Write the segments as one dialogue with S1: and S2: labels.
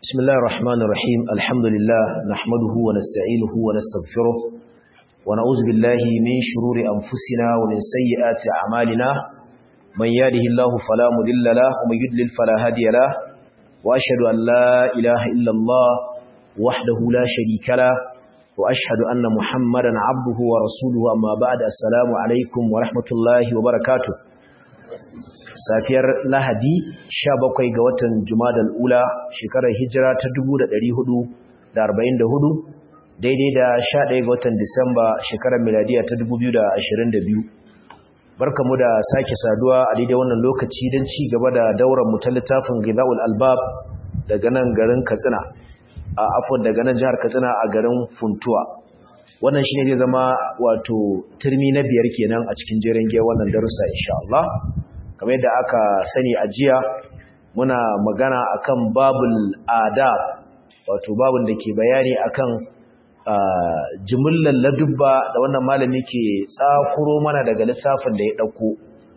S1: بسم الله الرحمن الرحيم الحمد لله نحمده ونستعينه ونستغفره ونعوذ بالله من شرور أنفسنا ومن سيئات أعمالنا من يهده الله فلا مضل له ومن يضلل فلا هادي له وأشهد أن لا إله إلا الله وحده لا شريك له وأشهد أن محمدا عبده ورسوله أما بعد السلام عليكم ورحمة الله وبركاته safiyar lahadi 17 ga watan jumadal ula shekarar hijira ta 1444 daidai da 11 ga watan disamba shekarar miladiya ta 2022 barkamu da sake saduwa a daidai wannan lokaci don ci gaba da dauran mu ta littafin gizaul albab daga nan garin katsina a afon daga nan jihar katsina a garin funtuwa wannan shi ne zai zama wato turmi na biyar kenan a cikin jerin giyar wannan darussa insha Allah kamar yadda aka sani a jiya muna magana akan babul adab wato babun da ke bayani akan jimillar ladubba da wannan malami ke tsakuro mana daga littafin da ya ɗauko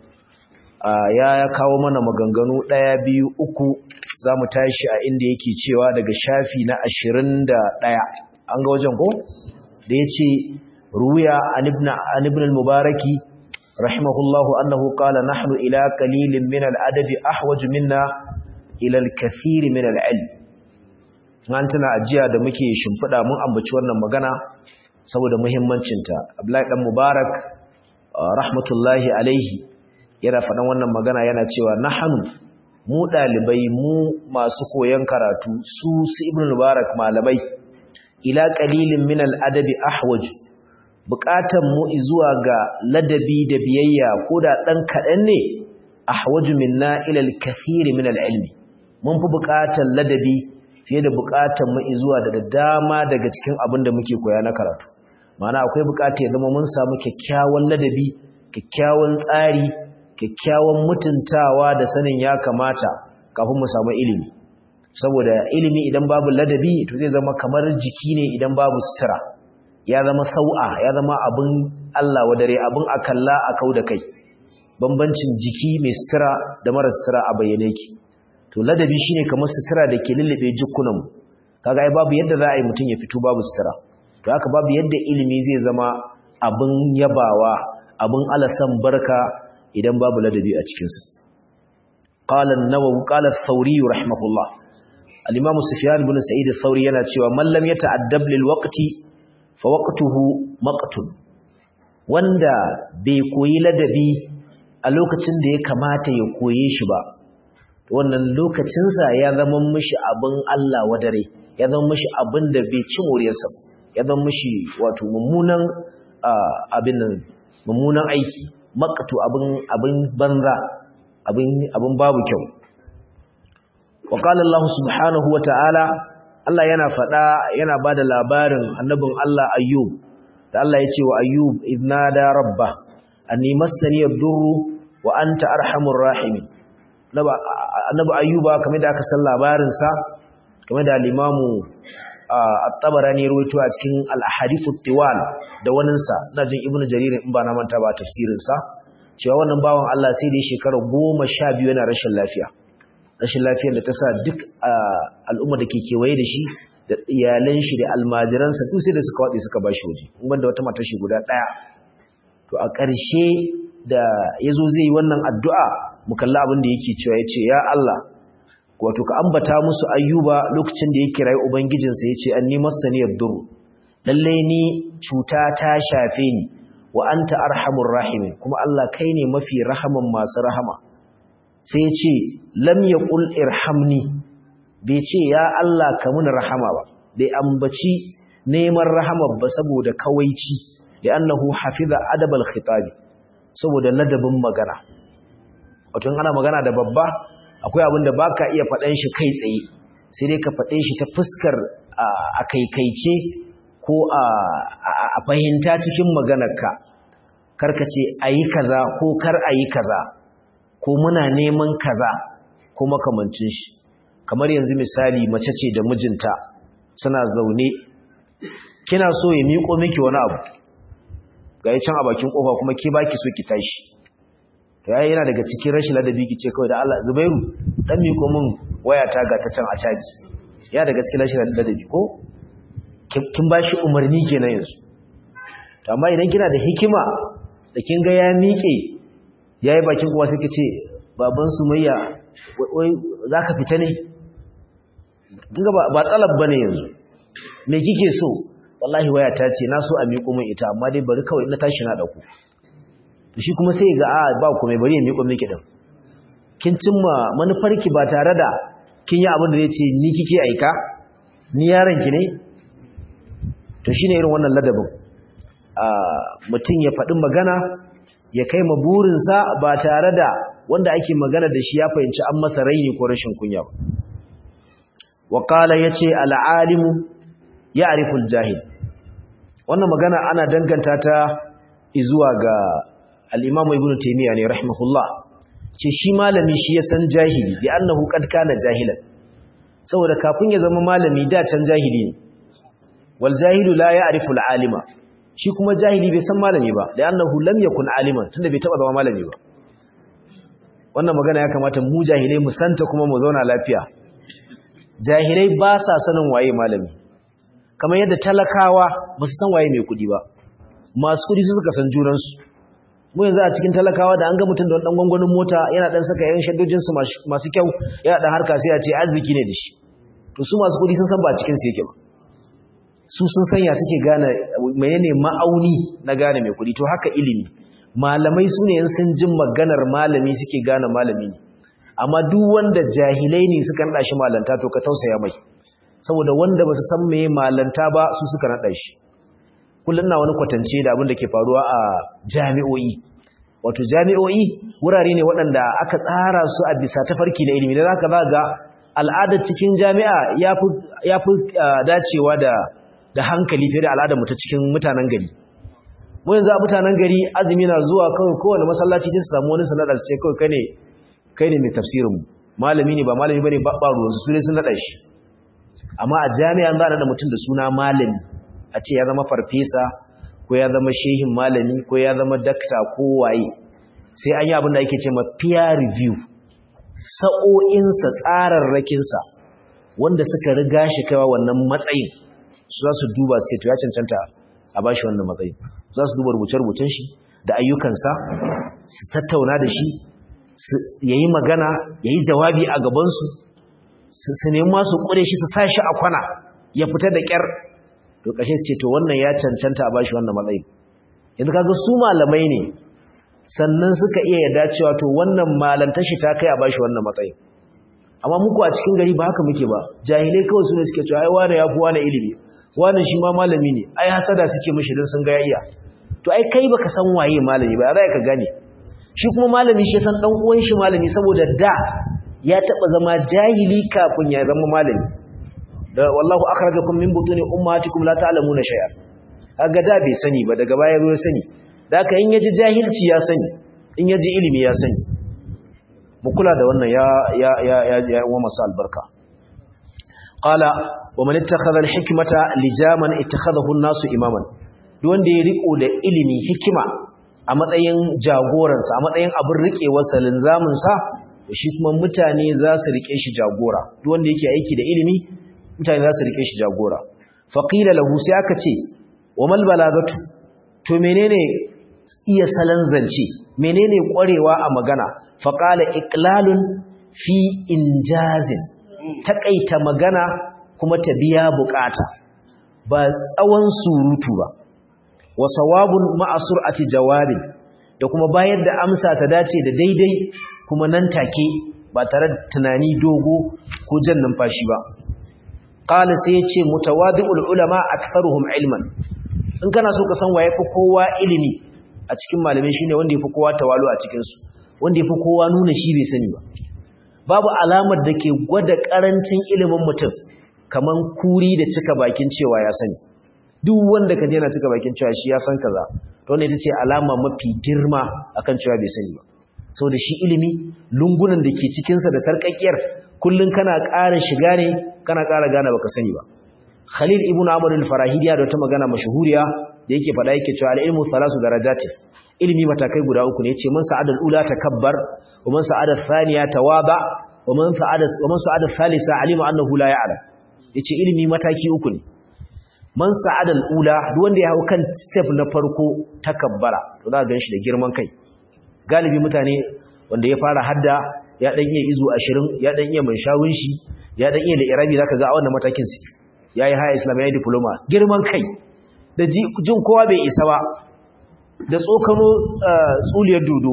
S1: ya kawo mana maganganu ɗaya biyu uku za mu tashi a inda yake cewa daga shafi na ashirin da ɗaya an ga wajen ko da ya ce ruya an ibn al-mubaraki رحمه الله أنه قال نحن إلى قليل من الأدب أحوج منا إلى الكثير من العلم tana ajiya da muke shimfiɗa mun ambaci wannan magana saboda muhimmancinta Abdullahi dan Mubarak rahmatullahi alaihi yana faɗan wannan magana yana cewa nahnu mu ɗalibai mu masu koyon karatu su su Ibn Mubarak malamai ila qalilin min al-adabi ahwaju buƙatan mu zuwa ga ladabi da biyayya ko da ɗan kaɗan ne ahwaju minna ila al-kathir min al-ilmi mun fi buƙatan ladabi fiye da buƙatan mu zuwa da dama daga cikin abin da muke koya na karatu ma'ana akwai buƙata ya zama mun samu kyakkyawan ladabi kyakkyawan tsari kyakkyawan mutuntawa da sanin ya kamata kafin mu samu ilimi saboda ilimi idan babu ladabi to zai zama kamar jiki ne idan babu sutura ya zama sau'a ya zama abin Allah wadare abin akalla a kau da kai bambancin jiki mai sutura da mara sutura a bayyane ki to ladabi shine kamar sutura da ke lullube jikunanmu kaga ai babu yadda za a yi mutum ya fito babu sutura to haka babu yadda ilimi zai zama abin yabawa abin alasan barka idan babu ladabi a cikinsa qala an-nawawi qala ath-thawri rahimahullah al-imam sufyan ibn sa'id ath-thawri yana cewa man lam yata'addab lil waqti fawaqtuhu maqtun wanda bai koyi ladabi a lokacin da ya kamata ya koye shi ba wannan lokacinsa ya zama mishi abin Allah wadare ya zama mishi abin da bai ci moriyarsa ya zama mishi wato mummunan abin mummunan aiki maqtu abin abin banza abin abin babu kyau wa qala Allah subhanahu wa ta'ala Allah yana faɗa yana ba da labarin annabin Allah Ayyub da Allah ya ce wa Ayyub idnada rabba anni massani ad-durru wa anta arhamur rahimin annabi Ayyuba kamar da aka san labarin sa kamar da al-Imamu at-Tabarani rawaito a cikin al-Ahadith at-Tiwal da wannan sa ina jin Ibn Jarir in ba na manta ba tafsirin sa cewa wannan bawan Allah sai da shekara 12 yana rashin lafiya rashin lafiyar da ta sa duk al'umma da ke kewaye da shi da iyalan shi da almajiransa duk sai da suka waɗe suka ba shi waje wanda wata matar shi guda ɗaya to a ƙarshe da ya zo zai yi wannan addu'a mu kalli abin da yake cewa ya ce ya Allah wato ka ambata musu ayyuba lokacin da ya kira ubangijinsa ya ce an ni masaniyar duru lallai ni cuta ta shafe ni wa anta arhamur rahimin kuma Allah kai ne mafi rahaman masu rahama sai ya ce lam ya ƙul irhamni bai ce ya Allah ka mun rahama ba bai ambaci neman rahama ba saboda kawaici da annahu hafiza adabal khitabi saboda ladabin magana wato ana magana da babba akwai abin da baka iya faɗan shi kai tsaye sai dai ka faɗe shi ta fuskar a kaikaice ko a fahimta cikin maganarka karka ce ayi kaza ko kar ayi kaza ko muna neman kaza ko makamancin shi kamar yanzu misali mace ce da mijinta suna zaune kina so ya miƙo miki wani abu ga can a bakin kofa kuma ke baki so ki tashi to yayi yana daga cikin rashin ladabi ki ce kawai da Allah Zubairu dan miƙo min wayata ga ta can a caji ya daga cikin rashin ladabi ko kin ba shi umarni kenan yanzu to amma idan kina da hikima da kin ga ya miƙe yayi bakin kuwa sai kice baban sumayya wai zaka fita ne kinga ba ba talab bane yanzu me kike so wallahi waya ta ce na so a miƙo min ita amma dai bari kawai na tashi na dauko shi kuma sai ga a ba ku mai bari ya miƙo miki din kin cimma manufarki ba tare da kin yi abin da zai ce ni kike aika ni yaron ki ne to shine irin wannan ladabin mutum ya faɗi magana ya kai ma burinsa ba tare da wanda ake magana da shi ya fahimci an masa raini ko rashin kunya ba waƙala ya ce al'alimu ya ariful jahil wannan magana ana danganta ta izuwa ga al'imamu ibn taimiyya ne rahimahullah ce shi malami shi ya san jahili bi annahu qad kana jahilan saboda kafin ya zama malami da can jahili ne wal jahilu la ya'rifu al alima shi kuma jahili bai san malami ba da annahu lam yakun aliman tunda bai taba zama malami ba wannan magana ya kamata mu jahilai mu santa kuma mu zauna lafiya jahilai ba sa sanin waye malami kamar yadda talakawa ba su san waye mai kudi ba masu kudi su suka san junansu mu yanzu a cikin talakawa da an ga mutum da dan gwangwanin mota yana dan saka yayin shaddojin su masu kyau yana dan harka sai a ce arziki ne da shi to su masu kudi sun san ba cikin su yake ba su sun sanya suke gane menene ma'auni na gane mai kudi to haka ilimi malamai su ne sun jin maganar malami suke gane malami ne amma duk wanda jahilai ne suka nada shi malanta to ka tausaya mai saboda wanda ba su san meye malanta ba su suka nada shi kullum na wani kwatance da abin da ke faruwa a jami'o'i wato jami'o'i wurare ne waɗanda aka tsara su a bisa tafarki na ilimi da zaka za ga al'adar cikin jami'a ya fi dacewa da da hankali fiye da al'adar mu ta cikin mutanen gari mu yanzu a mutanen gari azumi na zuwa kawai kowane masallaci sai su samu wani sanadar ce kawai kai ne kai ne mai tafsirin mu malami ne ba malami bane ba ba ruwan su ne sun nada shi amma a jami'a za a nada mutum da suna malami a ce ya zama farfesa ko ya zama shehin malami ko ya zama dakta ko waye sai an yi abin da ake ce ma peer review sa'o'insa tsararrakinsa wanda suka riga shi kaiwa wannan matsayin su za su duba sai to ya cancanta a bashi wannan matsayin za su duba rubuce-rubucen shi da ayyukansa su tattauna da shi ya yi magana ya yi jawabi a gabansu su nemi masu ƙure shi su sa shi a kwana ya fita da ƙyar to ƙashe su ce to wannan ya cancanta a bashi wannan matsayin yanzu kaga su malamai ne sannan suka iya yarda cewa to wannan malantar shi ta kai a bashi wannan matsayin amma muku a cikin gari ba haka muke ba jahilai kawai su ne suke cewa ai wane ya fi wane ilimi wane shi ma malami ne ai hasada suke mishi don sun ga ya iya to ai kai baka san waye malami ba za ka gane shi kuma malami shi san dan uwan shi malami saboda da ya taba zama jahili kafin ya zama malami da wallahu akhrajakum min butuni ummatikum la ta'lamuna shay'a kaga da bai sani ba daga baya zo ya sani da haka in yaji jahilci ya sani in yaji ilimi ya sani mu kula da wannan ya ya ya ya wa masu albarka qala wa man ittakhadha al-hikmata lijaman ittakhadahu an-nasu imaman duk wanda ya riko da ilimi hikima a matsayin jagoransa a matsayin abin riƙewar salinzaminsa shi kuma mutane za su riƙe shi jagora duk wanda yake aiki da ilimi mutane za su riƙe shi jagora faqila lahu sai aka ce wa mal balagatu to menene iya salon zance menene ƙwarewa a magana faqala iqlalun fi injazin takaita magana kuma ta biya bukata ba tsawon surutu ba wa sawabun ma'a sur'ati jawabin da kuma bayar da amsa ta dace da daidai kuma nan take ba tare da tunani dogo ko jan numfashi ba qala sai yace mutawadi'ul ulama aktharuhum ilman in kana so ka san waye fa kowa ilimi a cikin malamai shine wanda yafi kowa tawalu a cikin su wanda yafi kowa nuna shi bai sani ba babu alamar da ke gwada karancin ilimin mutum kaman kuri da cika bakin cewa ya sani duk wanda ka yana cika bakin cewa shi ya san kaza to wannan ita ce alama mafi girma akan cewa bai sani ba saboda shi ilimi lungunan da ke cikin sa da sarkakkiyar kullun kana ƙara shiga ne kana ƙara gane baka sani ba Khalil ibn Amr al-Farahidi da wata magana mashhuriya da yake faɗa yake cewa al-ilmu thalasu darajati ilimi matakai guda uku ne yace man sa'ada al-ula takabbar wa man sa'ada ath-thaniya tawaba wa man sa'ada wa man sa'ada ath-thalitha alima annahu la ya'lam yace ilimi mataki uku ne man sa'ada al-ula duk wanda ya hau kan step na farko takabbara to za ka ganshi da girman kai galibi mutane wanda ya fara hadda ya dan iya izu 20 ya dan iya manshawun shi ya dan iya da irabi zaka ga a wannan matakin su yayi high islam yayi diploma girman kai da jin kowa bai isa ba da tsokano tsuliyar dodo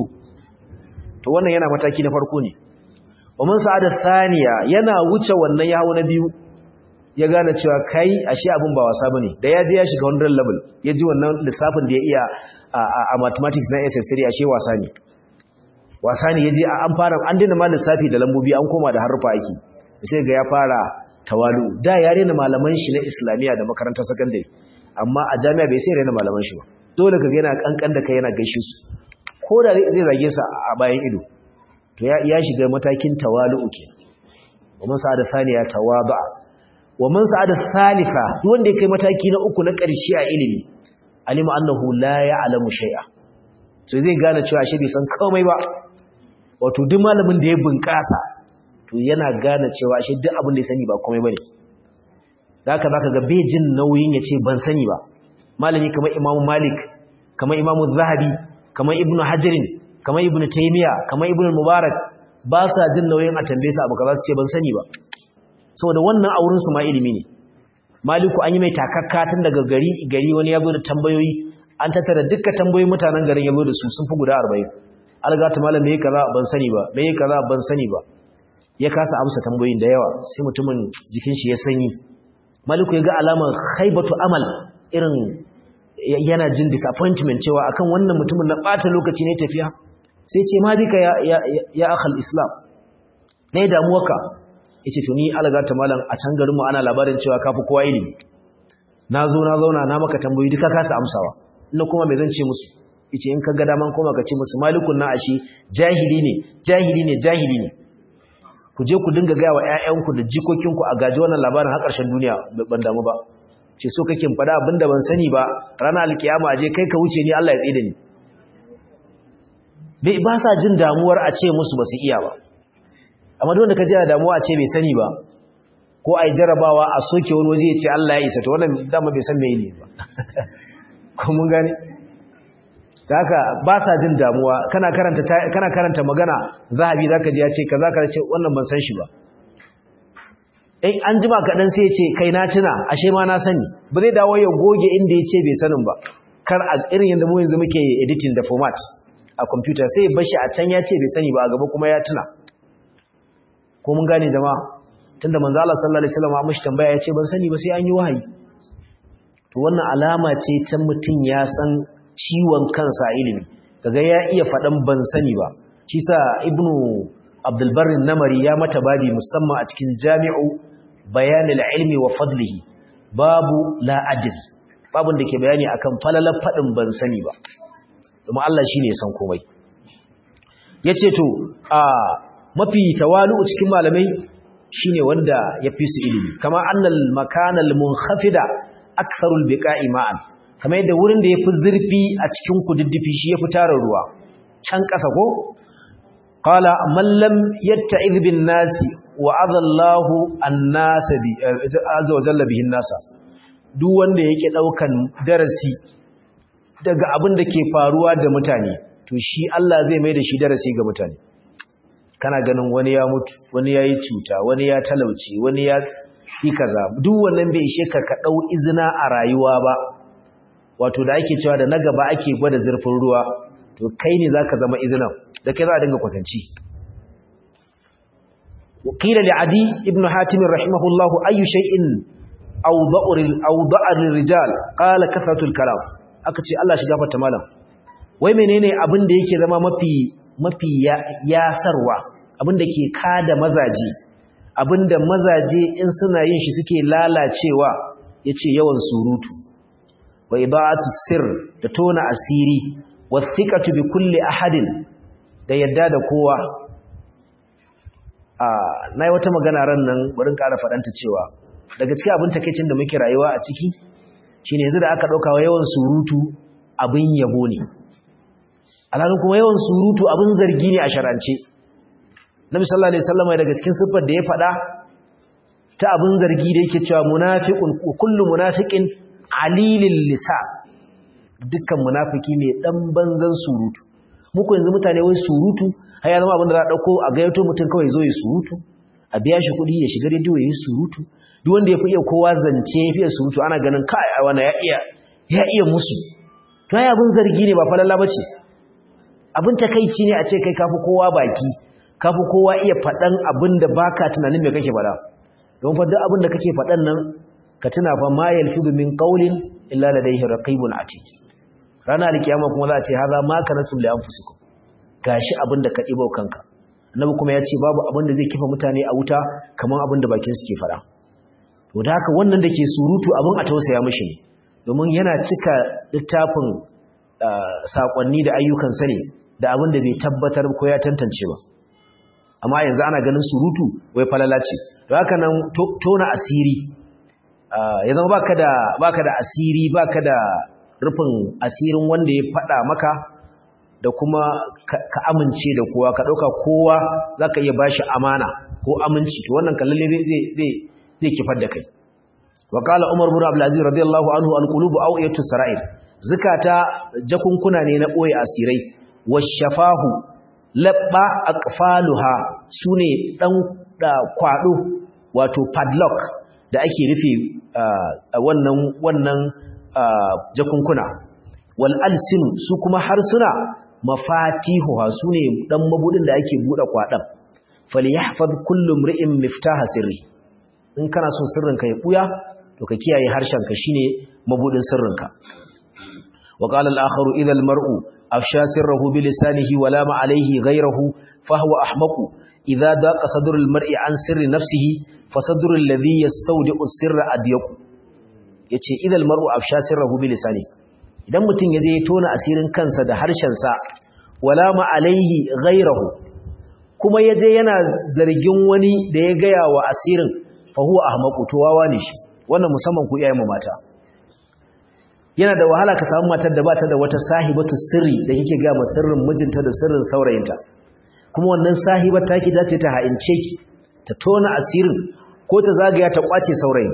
S1: to wannan yana mataki na farko ne ومن sa'ada thaniya yana wuce wannan yawo na biyu ya gane cewa kai ashe abin ba wasa bane da ya je ya shiga wannan level ya ji wannan lissafin da ya iya a mathematics na SS3 ashe wasa ne wasa ne yaje an fara an dina ma lissafi da lambobi an koma da harufa aiki sai ga ya fara tawalu da ya rena malaman shi na islamiya da makarantar secondary amma a jami'a bai sai rena malaman shi ba dole kaga yana kankan da kai yana gaishe su ko da zai zage su a bayan ido to ya shiga matakin tawalu'u ke wa man sa'ada thaniya tawaba wa man sa'ada thalitha duk wanda ya kai mataki na uku na ƙarshe a ilimi alima annahu la ya'lamu shay'a to zai gane cewa shi bai san komai ba wato duk malamin da ya bunƙasa to yana gane cewa shi duk abin da ya sani ba komai bane haka zaka ga bai jin nauyin ya ce ban sani ba malami kamar imamu malik kamar imamu zahabi kamar ibnu hajarin kamar ibn taymiya kamar ibn mubarak ba sa jin nauyin a tambaye su abu kaza su ce ban sani ba saboda wannan auren su ma ilimi ne maliku an yi mai takakka tun daga gari gari wani ya zo da tambayoyi an tattara dukkan tambayoyin mutanen garin ya zo da su sun fi guda 40 alga ta malam me kaza ban sani ba me kaza ban sani ba ya kasa amsa tambayoyin da yawa sai mutumin jikin shi ya sanyi maliku ya ga alamar khaibatu amal irin yana jin disappointment cewa akan wannan mutumin na bata lokaci ne tafiya sai ce ma bika ya ya ya akhal islam ne damuwarka yace to ni alaga ta malam a can garinmu ana labarin cewa kafi kowa ilimi nazo na zauna na maka tambayoyi duka kasa amsawa ina kuma me zan ce musu yace in ka ga daman koma ka ce musu malikun na ashi jahili ne jahili ne jahili ne ku je ku dinga ga wa ƴaƴanku da jikokinku a gaji wannan labarin har ƙarshen duniya ban damu ba ce so kake faɗa abinda ban sani ba ranar alkiyama aje kai ka wuce ni Allah ya tsaye da ni bai ba sa jin damuwar a ce musu ba su iya ba amma duk wanda ka ji damuwa a ce bai sani ba ko ai jarabawa a soke wani waje ya ce Allah ya isa to wannan dama bai san meye ne ba ko mun gane haka ba sa jin damuwa kana karanta kana karanta magana zahabi zaka ji ya ce kaza ka ce wannan ban san shi ba in an jima kaɗan sai ya ce kai na tuna ashe ma na sani ba zai dawo ya goge inda ya ce bai sanin ba kar a irin yadda mu yanzu muke editing da format a computer sai bashi a can ya ce bai sani ba a gaba kuma ya tuna ko mun gane jama'a tunda manzo Allah sallallahu alaihi wasallam mushi tambaya ya ce ban sani ba sai an yi wahayi to wannan alama ce ta mutun ya san ciwon kansa ilimi kaga ya iya faɗan ban sani ba shi sa ibnu abdul barr namari ya mata babi musamman a cikin jami'u bayan ilmi wa fadlihi babu la adri babun da ke bayani akan falalar faɗin ban sani ba domin Allah shine ya san komai yace to a mafi tawalu cikin malamai shine wanda ya fi su ilimi kama annal makanal munkhafida aktharul biqa'i ma'an kamar yadda wurin da yafi zurfi a cikin kududdufi shi yafi tarar ruwa can ƙasa ko qala man lam yatta'iz bin nasi wa adallahu an-nas bi azza wa jalla bihin nasa duk wanda yake daukan darasi daga abin da ke faruwa da mutane to shi Allah zai mai da shi darasi ga mutane kana ganin wani ya mutu wani ya yi cuta wani ya talauci wani ya yi kaza duk wannan bai ishe ka ka ɗau izina a rayuwa ba wato da ake cewa da na gaba ake gwada zurfin ruwa to kai ne za ka zama izinan da kai za a dinga kwatanci wakila li adi ibn hatim rahimahullahu ayu shay'in awda'a rijal qala kasratul kalam aka ce Allah shi gafarta malam wai menene abin da yake zama mafi mafi yasarwa abinda ke kada mazaje abinda mazaje in suna yin shi suke lalacewa yace yawan surutu wa ibatu sir da tona asiri wathiqatu bi kulli ahadin da yadda da kowa a nayi wata magana ran nan barin ƙara fadanta cewa daga cikin abin takeicin da muke rayuwa a ciki shine yanzu da aka dauka yawan surutu abin yabo ne alhalin kuma yawan surutu abin zargi ne a sharance nabi sallallahu alaihi wasallam daga cikin siffar da ya faɗa ta abin zargi da yake cewa munafiqun kullu munafiqin alilil lisan dukkan munafiki ne dan banzan surutu muku yanzu mutane wai surutu har ya zama abin da za a dauko a gayyato mutum kawai zo ya surutu a biya shi kuɗi ya shiga rediyo ya yi surutu duk wanda ya fi iya kowa zance ya fiye surutu ana ganin kai a wani ya iya ya iya musu to ai abin zargi ne ba falalla bace abin takeici ne a ce kai kafi kowa baki kafi kowa iya faɗan abin da baka tunanin me kake faɗa don fa duk abin da kake faɗan nan ka tuna fa ma yalfidu min qawlin illa ladayhi raqibun atid ranar alkiyama kuma za a ce haza ma kanasul li anfusikum gashi abin da ka ɗibo kanka annabi kuma ya ce babu abin da zai kifa mutane a wuta kamar abin da bakin suke faɗa to da haka wannan da ke surutu abin a tausaya mishi ne domin yana cika littafin saƙonni da ayyukan sani da abin da bai tabbatar ko ya tantance ba amma yanzu ana ganin surutu wai falala ce to haka nan tona asiri ya zama baka da baka da asiri baka da rufin asirin wanda ya faɗa maka da kuma ka amince da kowa ka ɗauka kowa za ka iya ba shi amana ko aminci to wannan kallalle zai kifar da kai wa kala umar bin abdulaziz radiyallahu anhu alqulubu awiyatu sara'ir zakata jakunkuna ne na boye asirai washafahu labba aqfaluha sune dan da kwado wato padlock da ake rufe wannan wannan jakunkuna wal alsin su kuma harsuna mafatihuha sune dan mabudin da ake bude kwadan falyahfaz kullu mri'in miftaha sirri in kana son sirrinka ya buya to ka kiyaye harshenka shine mabudin sirrinka wa qala al-akharu idha al-mar'u afsha sirrahu bi lisanihi wa lama alayhi ghayrahu fa huwa ahmaqu idha daqa sadru al-mar'i an sirri nafsihi fa sadru alladhi yastawdi'u sirra adyaqu yace idha al-mar'u afsha sirrahu bi lisanihi idan mutum ya je ya tona asirin kansa da harshensa wala ma alaihi ghairahu kuma ya je yana zargin wani da ya gaya wa asirin fa huwa ahmaqu to wawa ne shi wannan musamman ku iyayen mata yana da wahala ka samu matar da bata da wata sahibatu sirri da kike ga sirrin mijinta da sirrin saurayinta kuma wannan sahibar taki dace ta ha'ince ki ta tona asirin ko ta zagaya ta kwace saurayin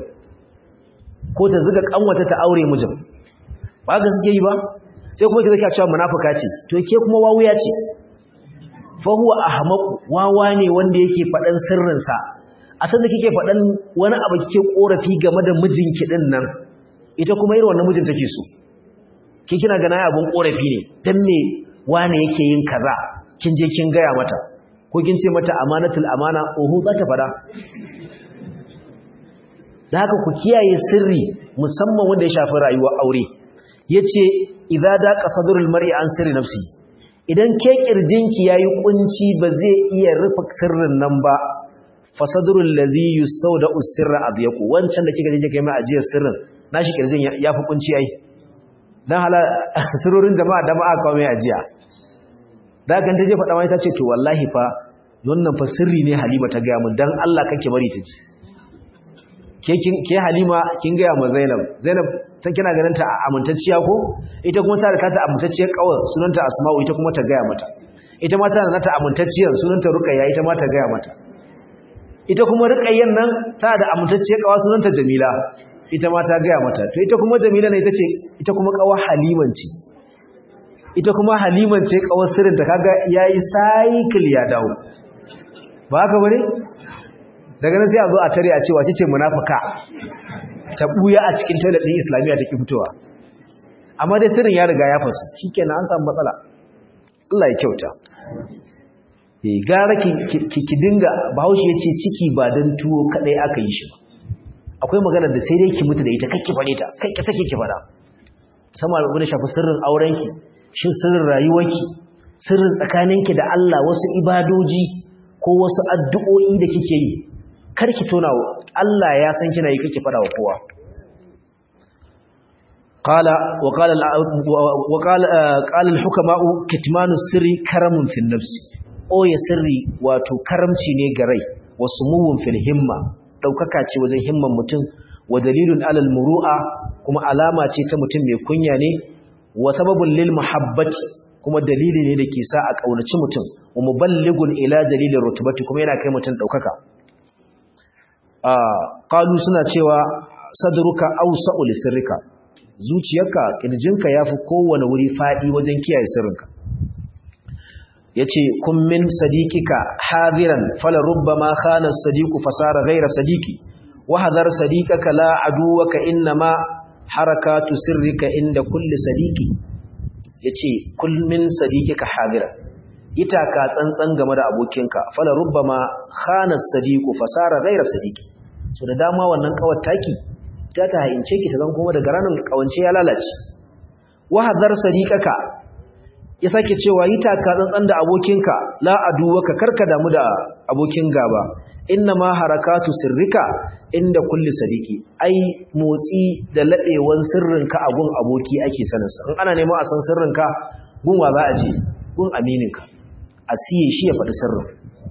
S1: ko ta zuga kanwata ta aure mijin ba ga suke yi ba sai kuma kike cewa munafika ce to ke kuma wawuya ce fa huwa ahmaq wawa ne wanda yake fadan sirrin sa a san da kike fadan wani abu kike korafi game da mijinki din nan ita kuma irin wannan mijin take so ki kina ga nayi abun korafi ne dan me wane yake yin kaza kin je kin gaya mata ko kin ce mata amanatul amana oho za ta fada da haka ku kiyaye sirri musamman wanda ya shafi rayuwar aure yace idza daqa sadrul mar'i an sirri nafsi idan ke kirjinki yayi kunci ba zai iya rufe sirrin nan ba fa sadrul ladhi yustawda'u sirra adyaqu wancan da kika je kai mai ajiyar sirrin nashi kirjin yafi kunci ai dan hala sirrorin jama'a da ma'a kawo mai ajiya da kan ta je faɗa mai ta ce to wallahi fa wannan fa sirri ne Halima ta ga mun dan Allah kake bari ta ji ke ke Halima kin ga mu Zainab Zainab ta kina ganin ta amintacciya ko ita kuma ta da ta amintacciyar kawar sunanta Asma'u ita kuma ta gaya mata ita ma tana ta amintacciyar sunanta Ruqayya ita ma ta gaya mata ita kuma Ruqayyan nan ta da amintacciyar kawar sunanta Jamila ita ma ta gaya mata to ita kuma Jamila ne ita ce ita kuma kawar Haliman ce ita kuma Haliman ce kawar sirrin ta kaga yayi cycle ya dawo ba haka bane daga nan sai a zo a tare a ce wace ce munafika ta buya a cikin toilet din islamiyya take fitowa amma dai sirrin ya riga ya fasu shikenan an samu matsala Allah ya kyauta eh gara ki ki dinga bahaushe yace ciki ba dan tuwo kadai aka yi shi akwai magana da sai dai ki mutu da ita kake fare ta kai ka take ki fara sama abin da shafi sirrin aurenki shin sirrin rayuwarki sirrin tsakaninki da Allah wasu ibadoji ko wasu addu'o'i da kike yi karki tona Allah ya san kina yi kake fada wa kowa qala wa qala wa qala qala al-hukama'u kitmanu sirri karamun fil nafs o ya sirri wato karamci ne ga rai wa sumuwun fil himma daukaka ce wajen himman mutum wa dalilun alal muru'a kuma alama ce ta mutum mai kunya ne wa sababun lil muhabbati kuma dalili ne da ke sa a kaunaci mutum wa muballigun ila jalilin rutubati kuma yana kai mutum daukaka qalu suna cewa sadruka awsa'u li sirrika zuciyarka kirjinka yafi kowane wuri fadi wajen kiyaye sirrinka yace kun min sadiqika hadiran fala rubbama khana as-sadiqu fasara ghayra sadiqi wa hadar sadiqaka la aduwaka inma harakatu sirrika inda kulli sadiqi yace kun min sadiqika hadiran ita ka tsantsan game da abokinka fala rubbama khana as-sadiqu fasara ghayra sadiqi so da dama wannan kawar taki ta ta hayince ki ta zan kuma daga ranar kawance ya lalace wa hadar sadiqaka ya sake cewa yi taka tsantsan da abokinka la aduwaka karka damu da abokin gaba inna ma harakatu sirrika inda kulli sadiki ai motsi da ladewan sirrinka a gun aboki ake sanin sa in ana neman a san sirrinka gun wa za a je gun amininka a siye shi ya faɗi sirrin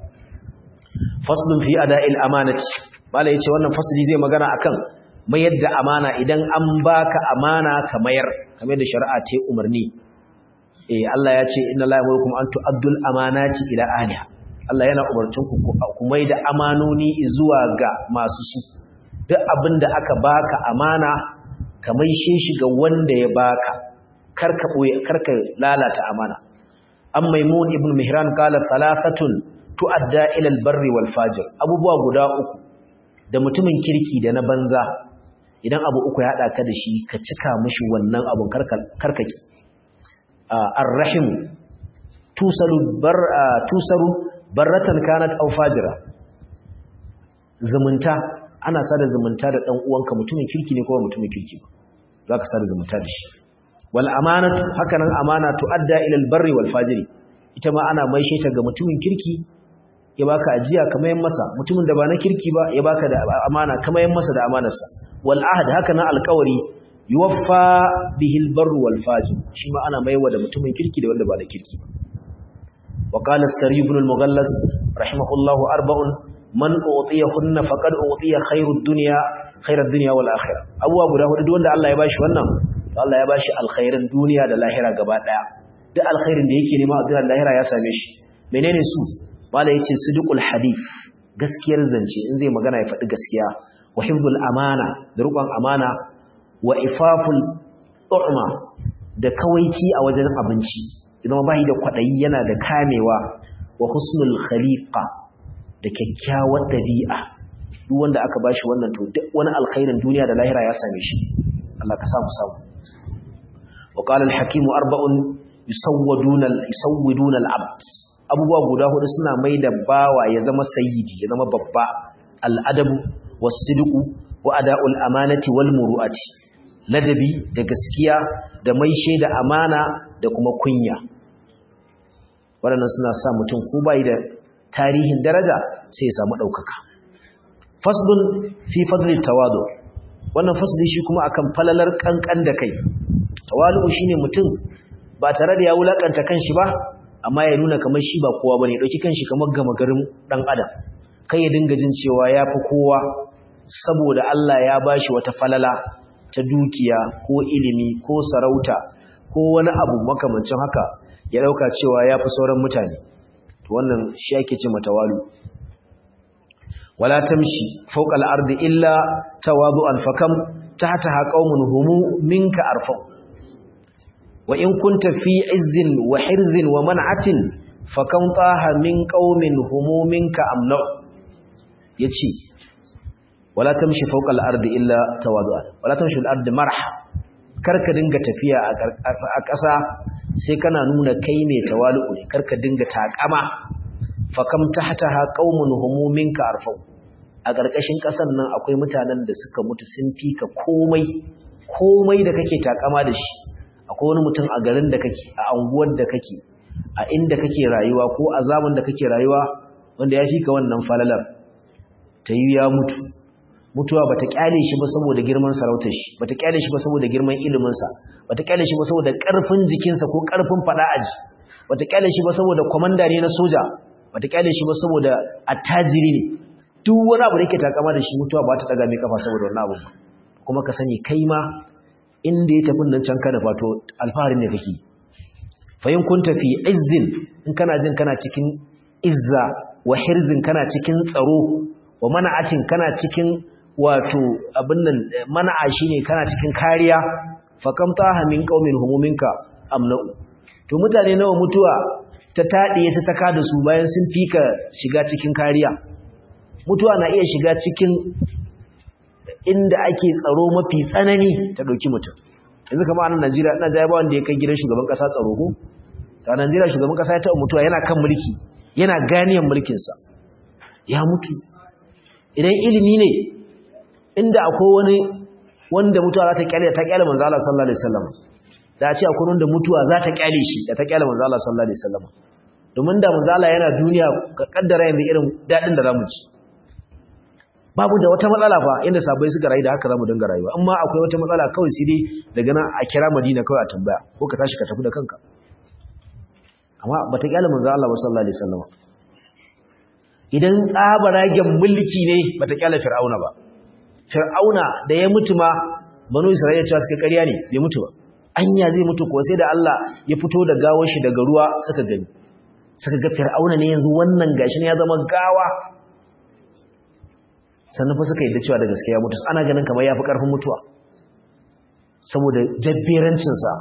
S1: faslun fi ada'il amanati malai yace wannan fasli zai magana akan mayar da amana idan an baka amana ka mayar kamar da shari'a ce umarni eh Allah ya ce inna la yamurukum an tu'addul amanati ila ahliha Allah yana umarcin ku ku mai da amanoni zuwa ga masu su duk abinda aka baka amana ka maishe shi ga wanda ya baka karka boye karka lalata amana an maimun ibn mihran qala thalathatun tu'adda ila al-barri wal fajir abubuwa guda uku da mutumin kirki da na banza idan abu uku ya hada ka da shi ka cika mishi wannan abun karkaki ar-rahim tusalu bar tusaru barratan kanat aw fajira zumunta ana sada zumunta da dan uwanka mutumin kirki ne ko mutumin kirki ba zaka sada zumunta da shi wal amanatu hakanan amana tuadda ila al barri wal fajiri ita ma ana maishe ta ga mutumin kirki ya baka ajiya kamar masa mutumin da ba na kirki ba ya baka da amana kamar masa da amanarsa wal ahd hakanan alqawari yuwaffa bihi al barru wal fajir shi ma ana maiwa da mutumin kirki da wanda ba na kirki ba وقال السري بن المغلس رحمه الله أربع من أعطيهن فقد أعطي خير الدنيا خير الدنيا والآخرة أبو أبو داود دون الله يباشي wannan Allah ya bashi alkhairin duniya da lahira gaba daya duk alkhairin da yake nema a duniya da lahira ya same shi menene su mala yace sidqul hadith gaskiyar zance in zai magana ya faɗi gaskiya wa hifdhul amana da rukun amana wa ifaful tu'ma da kawaici a wajen abinci idan bai da kwadayi yana da kamewa wa husnul khaliqa da kyakkyawar dabi'a duk wanda aka bashi wannan to duk wani alkhairin duniya da lahira ya same shi Allah ka samu samu wa qala al-hakim arba'un yusawwaduna yusawwiduna al-abd abubuwa guda hudu suna mai da bawa ya zama sayyidi ya zama babba al-adabu was-sidqu wa ada'ul amanati wal muru'ati ladabi da gaskiya da mai shaida amana da kuma kunya waɗannan suna sa mutum ko bai da tarihin daraja sai ya samu ɗaukaka faslun fi fadli tawadu wannan fasli shi kuma akan falalar kankan da kai tawadu shine mutum ba tare da ya wulakanta kanshi ba amma ya nuna kamar shi ba kowa bane dauki kanshi kamar gama garin dan adam kai ya dinga jin cewa yafi kowa saboda Allah ya bashi wata falala ta dukiya ko ilimi ko sarauta ko wani abu makamancin haka ya dauka cewa yafi sauran mutane to wannan shi ake ce matawalu wala tamshi fawqa al-ardi illa tawadu'an fakam tahtaha qaumun humu minka arfa wa in kunta fi izzin wa hirzin wa man'atin fakam taha min qaumin humu minka amna yace wala tamshi fawqa al-ardi illa tawadu'an wala tamshi al-ardi marha karka dinga tafiya a ƙasa sai kana nuna kai ne tawalu ne karka dinga takama fakam tahtaha qaumun humu minka arfa a ƙarƙashin ƙasan nan akwai mutanen da suka mutu sun fi ka komai komai da kake takama da shi akwai wani mutum a garin da kake a anguwar da kake a inda kake rayuwa ko a zaman da kake rayuwa wanda ya fi ka wannan falalar ta yi ya mutu mutuwa bata kyale shi ba saboda girman sarautar shi bata kyale shi ba saboda girman iliminsa bata kyale shi ba saboda ƙarfin jikinsa ko ƙarfin faɗa aji bata kyale shi ba saboda kwamanda ne na soja bata kyale shi ba saboda attajiri ne duk wani abu da yake takama da shi mutuwa ba ta daga mai kafa saboda wannan abu kuma ka sani kai ma inda ya tafi nan can ka da fato alfaharin ne kake fayin kun tafi izzin in kana jin kana cikin izza wa hirzin kana cikin tsaro wa mana'atin kana cikin wato abin nan mana'a shine kana cikin kariya fa kam taha min qaumin humuminka amna'u to mutane nawa mutuwa ta taɗiye su ta kada su bayan sun fika shiga cikin kariya mutuwa na iya shiga cikin inda ake tsaro mafi tsanani ta ɗauki mutum yanzu kama a nan najeriya ina jaya ba wanda ya kai gidan shugaban ƙasa tsaro ko a najeriya shugaban ƙasa ya taɓa mutuwa yana kan mulki yana ganiyan mulkinsa ya mutu idan ilimi ne inda akwai wani wanda mutuwa za ta kyale ta kyale manzo Allah sallallahu alaihi wasallam da a ce akwai wanda mutuwa za ta kyale shi da ta kyale manzo Allah sallallahu alaihi wasallam domin da manzo Allah yana duniya ka kaddara yanzu irin dadin da zamu ci babu da wata matsala fa inda sabai suka rayu da haka zamu dinga rayuwa amma akwai wata matsala kawai sai dai daga nan a kira Madina kawai a tambaya ko ka tashi ka tafi da kanka amma bata kyale manzo Allah sallallahu alaihi wasallam idan tsabaragen mulki ne bata kyale Fir'auna ba Fir'auna da ya mutu ma banu Isra'ila cewa suka ƙarya ne bai mutu ba anya zai mutu ko sai da Allah ya fito da gawar shi daga ruwa suka gani suka ga Fir'auna ne yanzu wannan gashi ne ya zama gawa sannan fa suka yadda cewa da gaskiya mutu ana ganin kamar yafi karfin mutuwa saboda jabberancin sa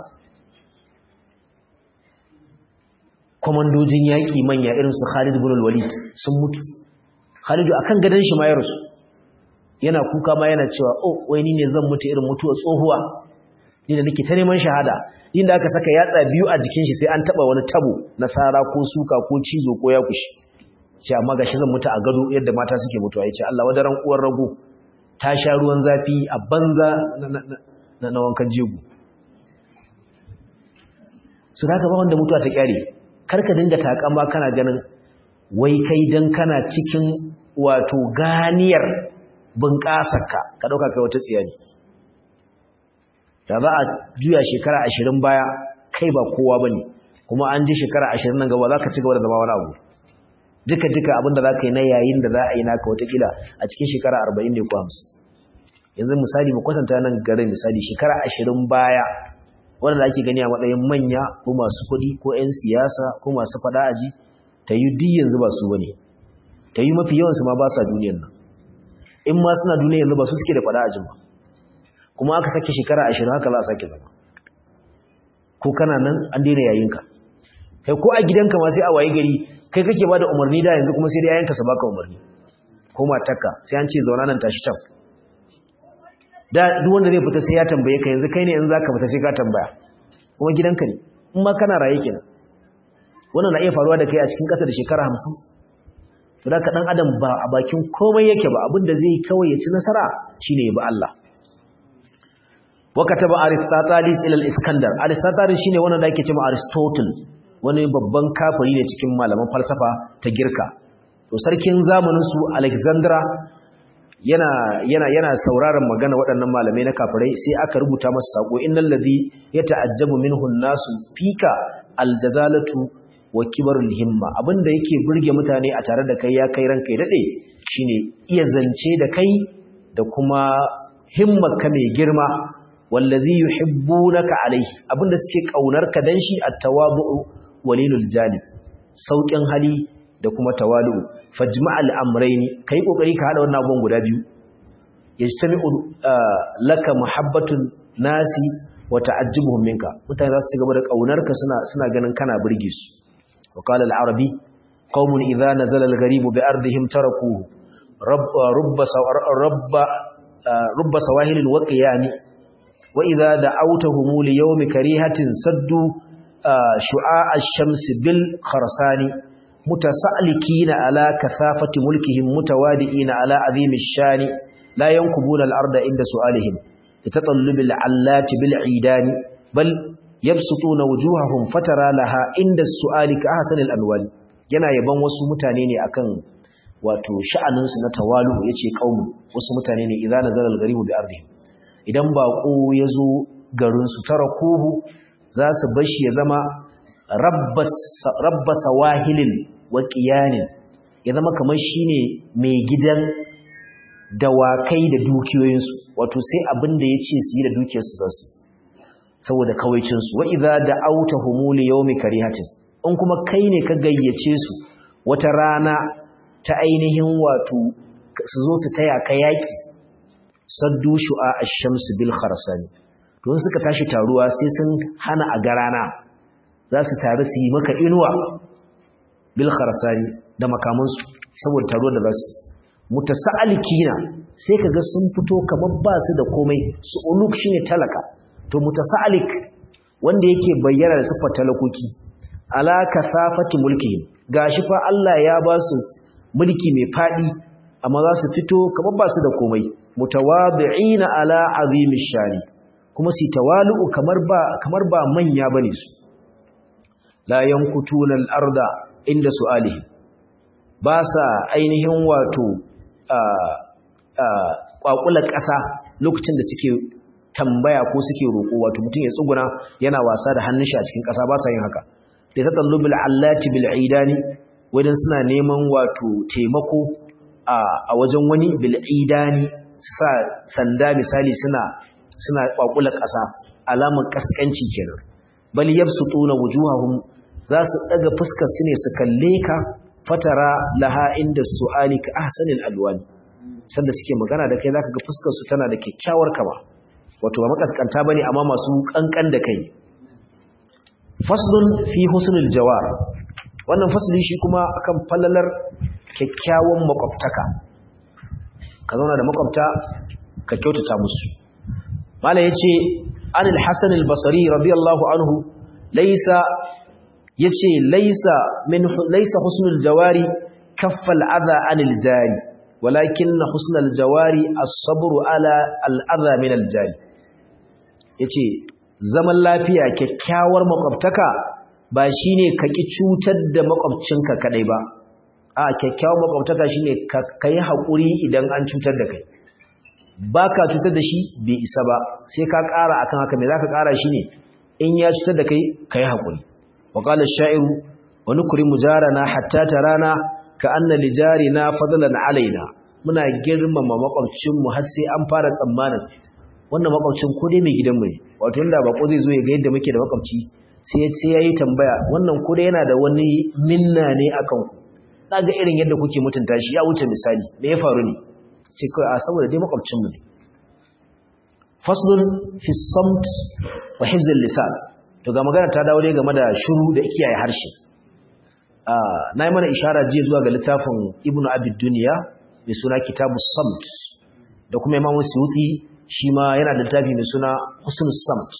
S1: komandojin yaki manya irin su Khalid ibn al-Walid sun mutu Khalid akan gadan shi ma ya rasu yana kuka ma yana cewa oh wai ni ne zan mutu irin mutuwa tsohuwa ni da nake ta neman shahada inda aka saka yatsa biyu a jikin shi sai an taba wani tabo na sara ko suka ko cizo ko ya kushi ce amma gashi zan mutu a gado yadda mata suke mutuwa yace Allah wadaran uwar rago ta sha ruwan zafi a banza na na wankan jego su da ba wanda mutuwa ta kyare karka dinga takama kana ganin wai kai dan kana cikin wato ganiyar bunƙasarka ka ɗauka kai wata tsiya ne da za a juya shekara ashirin baya kai ba kowa ba ne kuma an ji shekara ashirin nan gaba za ka ci gaba da zama wani abu duka-duka abin da za ka yi na yayin da za a yi naka watakila a cikin shekara arba'in ne ko hamsin yanzu misali mu kwatanta nan garin misali shekara ashirin baya wanda ake gani a matsayin manya ko masu kuɗi ko 'yan siyasa ko masu faɗa aji ta yi duk yanzu ba su bane ta yi mafi yawansu ma ba sa duniyar nan in ma suna duniya yanzu ba su suke da fada ajin ba kuma aka sake shekara ashirin haka za a sake zama ko kana nan an daina yayinka kai ko a gidanka ma sai a waye gari kai kake ba da umarni da yanzu kuma sai da yayinka su baka umarni ko matarka sai an ce zauna nan tashi can da duk wanda zai fita sai ya tambaye ka yanzu kai ne yanzu zaka fita sai ka tambaya kuma gidanka ne in ma kana raye kenan wannan na iya faruwa da kai a cikin ƙasa da shekara hamsin to da ka dan adam ba a bakin komai yake ba abinda zai kawai ya ci nasara shine ya bi Allah wa kataba aristotelis ila al-iskandar aristotelis shine wanda ake cewa aristotle wani babban kafiri ne cikin malaman falsafa ta girka to sarkin zamanin su alexandra yana yana yana sauraron magana waɗannan malamai na kafirai sai aka rubuta masa sako innal ladhi yata'ajjabu minhu an-nasu fika al-jazalatu wa kibarul himma abinda yake burge mutane a tare da kai ya kai ranka ya dade shine iya zance da kai da kuma himmarka mai girma wallazi yuhibbunaka alaihi abinda suke kaunarka dan shi at-tawabu walilul jalib saukin hali da kuma tawalu fajma'al amrayni kai kokari ka hada wannan abubuwan guda biyu yajtami'u laka muhabbatun nasi wa ta'ajjubuhum minka mutane za su ci gaba da kaunarka suna suna ganin kana burge su وقال العربي قوم إذا نزل الغريب بأرضهم تركوه رب, رب, رب, رب سواهل وقيان وإذا دعوتهم ليوم كريهة سدوا شعاع الشمس بالخرسان متسألكين على كثافة ملكهم متوادئين على عظيم الشان لا ينكبون الأرض عند سؤالهم لتطلب العلات بالعيدان بل yabsutuna wujuhahum fatara laha inda su'ali ka ahsanil anwal yana yaban wasu mutane ne akan wato sha'anin su na tawalu yace qaumu wasu mutane ne idan nazala al-gharibu bi ardihim idan bako yazo garin su tarakuhu za su bashi ya zama rabbas rabbas wahilin wa qiyanin ya zama kamar shine mai gidan dawakai da dukiyoyinsu wato sai abin da yace su yi da dukiyarsu zasu saboda kawaicinsu wa idza da'awtahum li yawmi karihatin in kuma kai ne ka gayyace su wata rana ta ainihin wato su zo su taya ka yaki saddu shu'a ash-shams bil kharsani don suka tashi taruwa sai sun hana a garana za su taru su yi maka inuwa bil kharsani da makamansu saboda taruwar da za su mutasa'alikina sai kaga sun fito kamar ba su da komai su uluk shine talaka to mutasa'alik wanda yake bayyana da siffar talakoki ala kasafati mulkihim gashi fa Allah ya ba su mulki mai fadi amma za su fito kamar ba su da komai mutawadi'ina ala azimish shani kuma su tawalu kamar ba kamar ba manya bane su la yankutuna al-arda inda su'alihi ba sa ainihin wato kwakular ƙasa lokacin da suke tambaya ko suke roƙo wato mutum ya tsuguna yana wasa da hannun shi a cikin ƙasa ba sa yin haka da ta tallu bil allati bil idani wajen suna neman wato taimako a wajen wani bil idani su sa sanda misali suna suna kwakular ƙasa alamar kaskanci kenan bal yabsutuna wujuhahum za su daga fuskar su ne su kalle ka fatara laha inda su'ali ka ahsanil alwani sanda suke magana da kai zaka ga fuskar su tana da kyakkyawar kama wato ba makaskanta bane amma masu kankan da kai faslun fi husnul jawar wannan fasli shi kuma akan fallalar kyakkyawan makwabtaka ka zauna da makwabta ka kyautata musu mala yace anil hasan al-basri radiyallahu anhu laysa yace laysa min laysa husnul jawari kaffal adha anil jari walakin husnul jawari as-sabru ala al-adha min al-jari yace zaman lafiya kyakkyawar makwabtaka ba shine ka ki cutar da makwabcinka kadai ba a kyakkyawar makwabtaka shine ka kai hakuri idan an cutar da kai baka cutar da shi bai isa ba sai ka ƙara akan haka me zaka ƙara shine in ya cutar da kai kai hakuri wa qala ash-sha'iru wa nukrimu jarana hatta tarana ka anna li jarina fadlan alaina muna girmama makwabcin mu har sai an fara tsammanin wannan makwabcin ko dai mai gidanmu ne wato inda bako zai zo ya ga yadda muke da makwabci sai sai yayi tambaya wannan ko dai yana da wani minna ne akan ku ga irin yadda kuke mutunta shi ya wuce misali me ya faru ne ce kai a saboda dai makwabcin mu ne faslun fi samt wa hifz lisan to ga magana ta dawo dai game da shiru da kiyaye harshe na yi mana ishara jiya zuwa ga littafin ibnu abid duniya mai suna kitabus samt da kuma imamu suyuti shi ma yana da littafi mai suna husnus samt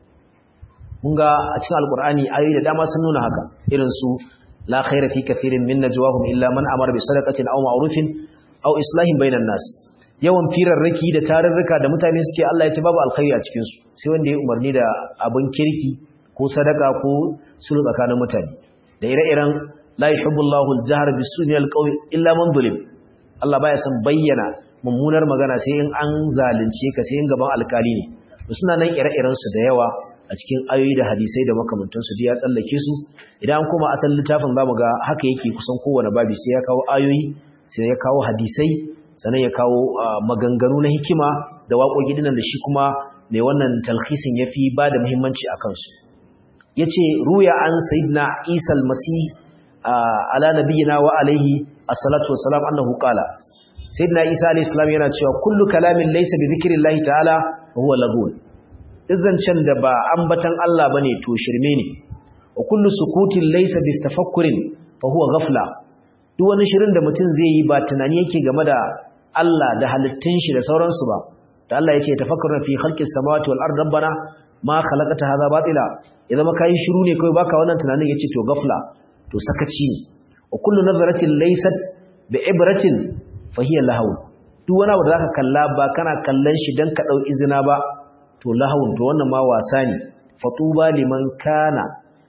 S1: mun ga a cikin alkur'ani ayoyi da dama sun nuna haka irin su la khaira fi kathirin min najwahum illa man amara bi sadaqatin aw ma'rufin aw islahin bainan nas yawan firarraki da tarurruka da mutane suke Allah ya ce babu alkhairi a cikin su sai wanda ya umarni da abun kirki ko sadaka ko sulhu tsakanin mutane da ire-iren la yuhibbullahu al-jahr bis-su'i al-qawi illa man zulim Allah baya son bayyana mummunar magana sai in an zalunce ka sai in gaban alkali ne to suna nan ire-iren su da yawa a cikin ayoyi da hadisai da makamantan su ya tsallake su idan kuma asalin littafin zamu ga haka yake kusan kowane babi sai ya kawo ayoyi sai ya kawo hadisai sannan ya kawo maganganu na hikima da waƙoƙi dinan da shi kuma mai wannan talhisin yafi ba da muhimmanci a kansu yace ruya an sayyidina Isa al-Masih ala nabiyina wa alaihi as-salatu wassalam annahu qala sayyidina isa alayhi salam yana cewa kullu kalamin laysa bi dhikrillahi ta'ala huwa lagun izancan da ba ambatan Allah bane to shirme ne wa kullu sukutin laysa bi tafakkurin fa huwa ghafla duk wani shirin da mutum zai yi ba tunani yake game da Allah da halittun shi da sauransu ba da Allah yace tafakkurna fi khalqis samawati wal ardi rabbana ma khalaqata hadha batila idan ma kai shiru ne kai baka wannan tunanin yace to ghafla to sakaci ne wa kullu nazaratin laysat bi ibratin fahiyar lahawun duk wani abu da zaka kalla ba kana kallon shi dan ka dau izina ba to lahawun to wannan ma wasa ne fatuba liman kana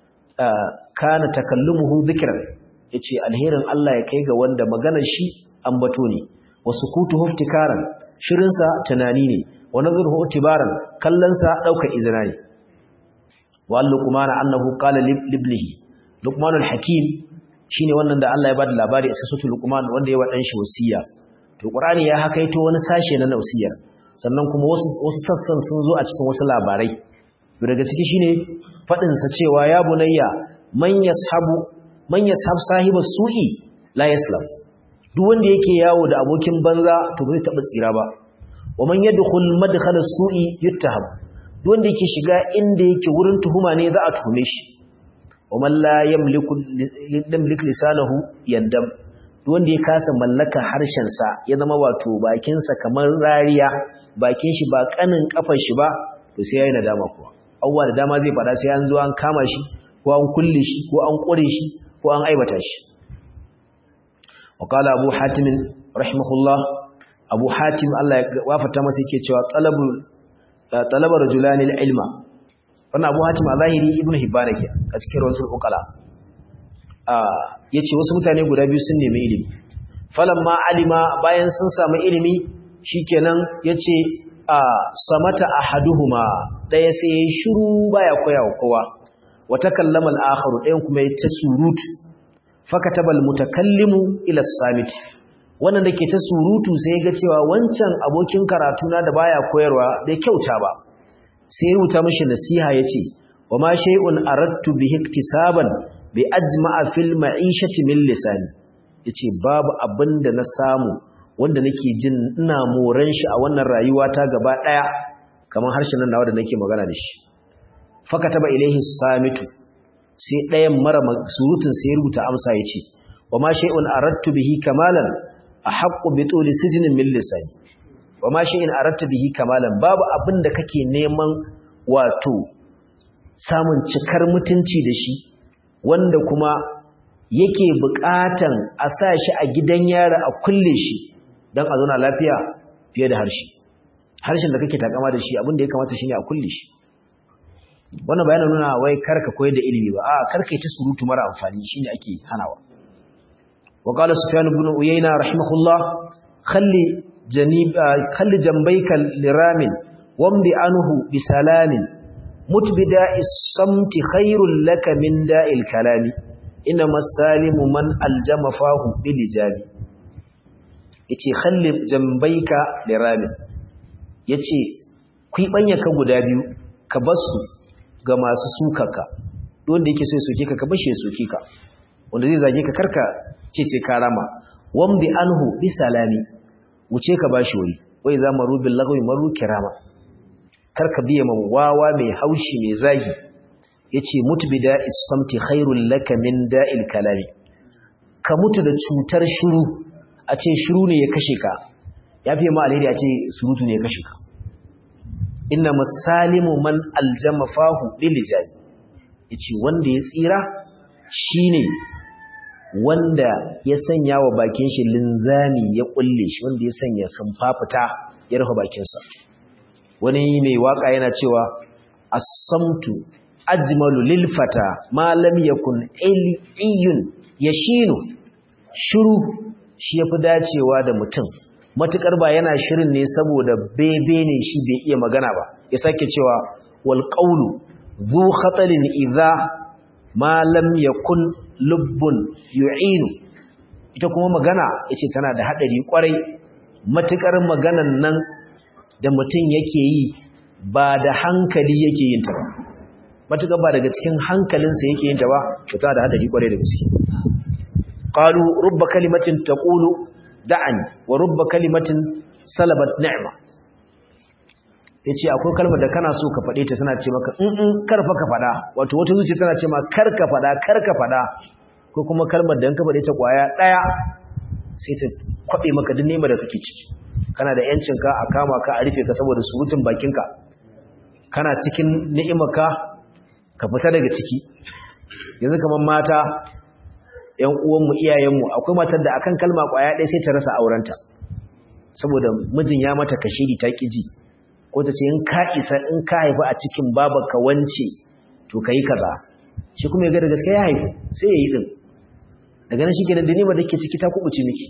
S1: kana takallumuhu dhikran yace alherin Allah ya kai ga wanda maganar shi ambato ne wasukutu huftikaran shirin sa tunani ne wa nazruhu tibaran kallon sa dauka izina ne wa luqman annahu qala libnihi luqman alhakim shine wannan da Allah ya bada labari a suratul luqman wanda ya wa dan shi wasiya to qur'ani ya hakaito wani sashe na wasiyar sannan kuma wasu wasu sassan sun zo a cikin wasu labarai to daga ciki shine fadin sa cewa ya bunayya man yashabu man yashab sahibas su'i la yaslam duk wanda yake yawo da abokin banza to bai taba tsira ba wa man yadkhul madkhala as-su'i yuttaham duk wanda yake shiga inda yake wurin tuhuma ne za a tuhume shi wa man la yamliku yamliku lisanahu yandam duk wanda ya kasa mallaka harshen sa ya zama wato bakin sa kamar rariya bakin shi ba kanin kafar shi ba to sai yayi nadama kuwa awwa da dama zai fada sai an zo an kama shi ko an kulle shi ko an kure shi ko an aibata shi وقال أبو حاتم رحمه الله أبو حاتم الله وافت masa yake cewa talabul talaba rajulani ilma wannan Abu Hatim a zahiri Ibn Hibban ke a cikin rasul uqala ah yace wasu mutane guda biyu sun nemi ilimi falamma alima bayan sun samu ilimi shikenan yace a samata ahaduhuma daya sai yayi shiru baya koyawa kowa wa takallama al-akharu dayan kuma ya ta surutu fakatabal mutakallimu ila samit wannan dake ta surutu sai ga cewa wancan abokin karatu na da baya koyarwa bai kyauta ba sai ya rubuta mishi nasiha yace wa ma shay'un aradtu bihi iktisaban bi ajma'a fil ma'ishati min lisani yace babu abinda na samu wanda nake jin ina moran shi a wannan rayuwa ta gaba daya kamar harshen nan nawa da nake magana da shi fakataba ilaihi samitu sai ɗayan mara surutun sai rubuta amsa ya ce wa ma shay'un aradtu bihi kamalan ahaqqu bi tuli sijnin min lisani wa ma shay'un aradtu bihi kamalan babu abin da kake neman wato samun cikar mutunci da shi wanda kuma yake buƙatan a sa shi a gidan yara a kulle shi don a zauna lafiya fiye da harshe harshen da kake takama da shi abin da ya kamata shine a kulle shi wannan bayanin nuna wai karka koyar da ilimi ba a karka ta surutu mara amfani shine ake hanawa wa qala sufyan ibn uyayna rahimahullah khalli janib khalli jambayka liramin wamdi anhu bisalamin mutbida is-samti khairul laka min da'il kalami inna masalimu man aljama fahu bilijabi yace khalli jambayka liramin yace kuibanya ka guda biyu ka basu ga masu sukaka wanda yake so ya soke ka ka bashi ya soke ka wanda zai zage ka karka ce sai ka rama wamdi anhu bi salami wuce ka bashi wuri wai za maru bil lagwi maru kirama karka biye man wawa mai haushi mai zagi yace mutbida is-samti khairul laka min da'il kalami ka mutu da cutar shiru a ce shiru ne ya kashe ka yafi ma alheri a ce surutu ne ya kashe ka inna masalimu man aljama fahu lilijani yace wanda ya tsira shine wanda ya sanya wa bakin shi linzami ya kulle shi wanda ya sanya sunfafita ya rufe bakin sa wani mai waka yana cewa as-samtu ajmalu lil fata ma lam yakun iliyun yashinu shiru shi yafi dacewa da mutum matukar ba yana shirin ne saboda bebe ne shi bai iya magana ba ya sake cewa wal qawlu zu khatalin idza ma lam yakun lubbun yu'inu ita kuma magana yace tana da hadari kwarai matukar maganan nan da mutum yake yi ba da hankali yake yin ta ba matukar ba daga cikin hankalinsa yake yin ta ba to tana da hadari kwarai da gaske qalu rubba kalimatin taqulu da'ani wa rubba kalimatin salabat ni'ma yace akwai kalmar da kana so ka fade ta tana ce maka in in karfa ka fada wato wata zuciya tana ce ma kar ka fada kar ka fada ko kuma kalmar da in ka fade ta kwaya daya sai ta kwabe maka duk nema da kake ciki kana da yancin ka a kama ka a rufe ka saboda surutun bakinka kana cikin ni'imarka ka fita daga ciki yanzu kamar mata ‘yan uwanmu iyayenmu akwai matar da akan kalma ƙwaya ɗaya sai ta rasa aurenta saboda mijin ya mata kashiri ta ƙiji ko ta ce in ka isa in ka haifi a cikin babarka wance to ka yi kaza shi kuma ya ga da gaske ya haifu sai ya yi ɗin daga nan shi ke da dinima da ke ciki ta kubuce miki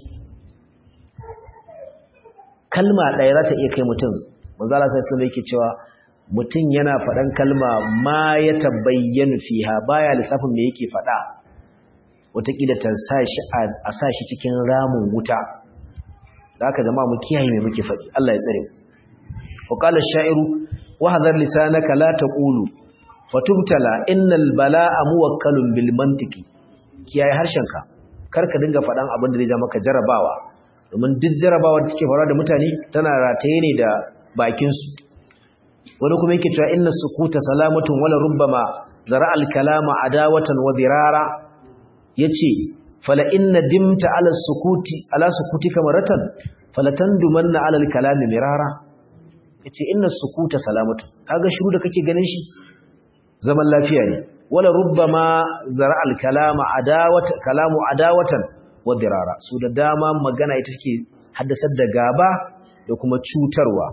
S1: kalma ɗaya za ta iya kai mutum manzala sai islam yake cewa mutum yana faɗan kalma ma ya tabbayyanu fiha baya lissafin me yake faɗa wataƙila ta a sa shi cikin ramin wuta da aka zama mu kiyaye mai muke faɗi Allah ya tsare wa qala ash-sha'iru wa hadhar lisanaka la taqulu fatubtala innal bala'a muwakkalun bil mantiqi kiyaye harshenka kar ka dinga faɗan abin da zai ja maka jarabawa domin duk jarabawa da take faruwa da mutane tana rataye ne da bakinsu wani kuma yake cewa inna sukuta salamatun wala rubbama zara al-kalama adawatan wa dirara yace fala inna dimta ala sukuti ala sukutika maratan falatandumanna ala al-kalami mirara yace inna sukuta salamatu kaga shiru da kake ganin shi zaman lafiya ne wala rubbama zara al-kalama adawata kalamu adawatan wa dirara su da dama magana ita take haddasar da gaba da kuma cutarwa